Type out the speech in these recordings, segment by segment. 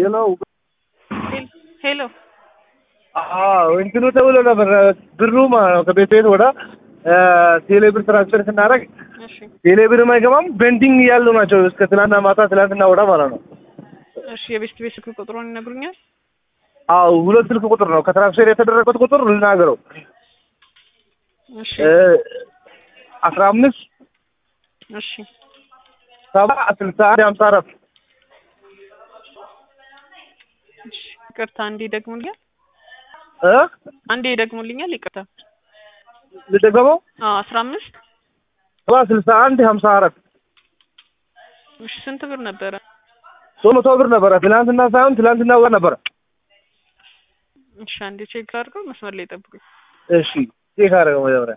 የለው ሄሎ አዎ እንትኑ ተብሎ ነበር ብሩ ማለት ነው ከቤት ቤት ወደ ቴሌ ብር ትራንስፈር ስናደርግ እሺ ቴሌ ብርም አይገባም ቤንዲንግ ያሉ ናቸው እስከ ትናንትና ማታ ትናንትና ወደ ማለት ነው እሺ የቤስት ቤት ስልክ ቁጥሩን ይነግሩኛል አዎ ሁለት ስልክ ቁጥር ነው ከትራንስፈር የተደረገበት ቁጥር ልናገረው እሺ አስራ አምስት እሺ ሰባ ስልሳ አንድ ሀምሳ አራት እሺ ይቅርታ አንዴ ደግሙልኛል እ አንዴ ደግሙልኛል ይቅርታ ልደገመው አዎ አስራ አምስት ሰባ ስልሳ አንድ ሀምሳ አራት እሺ ስንት ብር ነበረ ሶስት መቶ ብር ነበረ ትናንትና ሳይሆን ትናንትና ወር ነበረ እሺ አንዴ ቼክ አድርገው መስመር ላይ ጠብቁኝ እሺ ቼክ አደረገው መጀመሪያ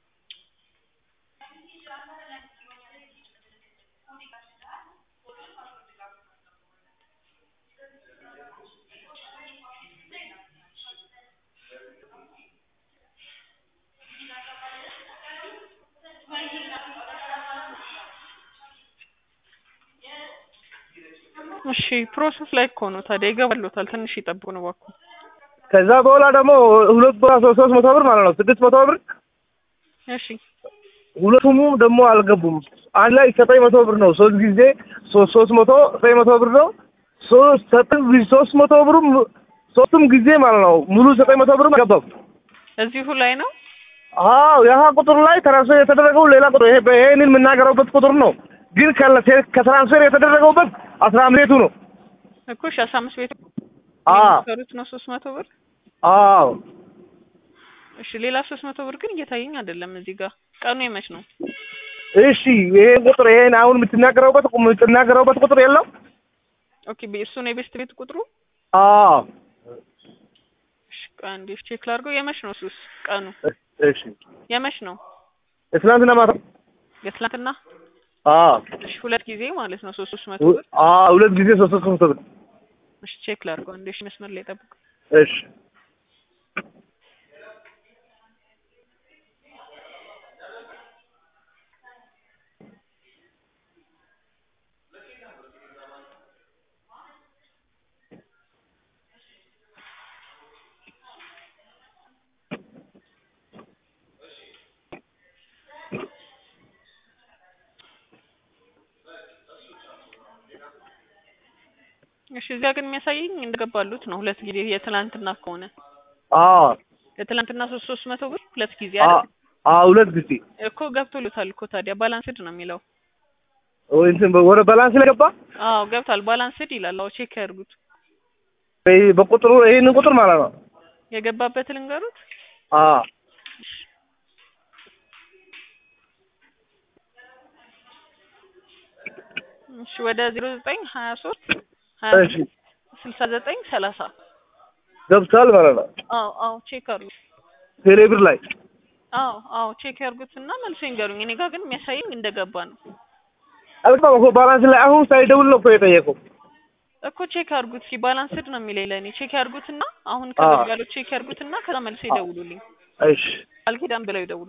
እሺ ፕሮሰስ ላይ እኮ ነው ታዲያ ይገባሉታል ትንሽ ይጠብቁ ነው እባክዎ ከዛ በኋላ ደግሞ ሁለት ቦታ ሶስት መቶ ብር ማለት ነው ስድስት መቶ ብር እሺ ሁለቱም ደግሞ አልገቡም አንድ ላይ ዘጠኝ መቶ ብር ነው ሶስት ጊዜ ሶስት ሶስት መቶ ዘጠኝ መቶ ብር ነው ሶስት ዘጠኝ ሶስት መቶ ብሩም ሶስቱም ጊዜ ማለት ነው ሙሉ ዘጠኝ መቶ ብርም አልገባም እዚሁ ላይ ነው አዎ ያህ ቁጥር ላይ ትራንስፈር የተደረገው ሌላ ቁጥር ይሄ ይሄንን የምናገረውበት ቁጥር ነው ግን ከለ- ከትራንስፈር የተደረገውበት አስራ አምስት ቤቱ ነው እኮ እሺ አስራ አምስት ቤት አዎ የሚሰሩት ነው ሶስት መቶ ብር አዎ እሺ ሌላ ሶስት መቶ ብር ግን እየታየኝ አይደለም እዚህ ጋር ቀኑ የመች ነው እሺ ይሄን ቁጥር ይሄን አሁን የምትናገረውበት የምትናገረውበት ቁጥር የለም ኦኬ ቤ- እሱ ነው የቤስት ቤት ቁጥሩ አዎ እሺ ቆይ አንዴ ቼክ ላድርገው የመች ነው እሱስ ቀኑ እሺ የመች ነው ትናንትና ማታ የትላንትና አዎ እሺ ሁለት ጊዜ ማለት ነው ሶስት ሶስት መቶ ብር አዎ ሁለት ጊዜ ሶስት ሶስት መቶ ብር እሺ ቼክ ላድርገው አንዴ እሺ መስመር ላይ ጠብቁ እሺ እሺ እዚያ ግን የሚያሳየኝ እንደገባሉት ነው ሁለት ጊዜ የትላንትና ከሆነ አዎ የትላንትና ሶስት ሶስት መቶ ብር ሁለት ጊዜ አዎ አይደል አዎ ሁለት ጊዜ እኮ ገብቶልታል እኮ ታዲያ ባላንስድ ነው የሚለው ወይ እንትን ወደ ባላንስ ላይ ገባ አዎ ገብቷል ባላንስድ ይላል አዎ ቼክ ያድርጉት ወይ በቁጥሩ ይሄንን ቁጥር ማለት ነው የገባበት ልንገሩት አዎ እሺ ወደ ዜሮ ዘጠኝ ሀያ ሶስት ሀያ እሺ ስልሳ ዘጠኝ ሰላሳ ገብቷል ማለት ነው አዎ አዎ ቼክ አድርጉት ቴሌብር ላይ አዎ አዎ ቼክ ያድርጉትና መልሶ ይንገሩኝ እኔ ጋር ግን የሚያሳየኝ እንደገባ ነው አልገባም እኮ ባላንስ ላይ አሁን ሳይደውል ነው እኮ የጠየቀው እኮ ቼክ አድርጉት ሲ ባላንስድ ነው የሚለኝ ለእኔ ቼክ ያድርጉትና አሁን አዎ። ከገባለው ቼክ ያድርጉትና ከዛ መልሶ ይደውሉልኝ እሺ ቃል ኪዳን ብለው ይደውሉ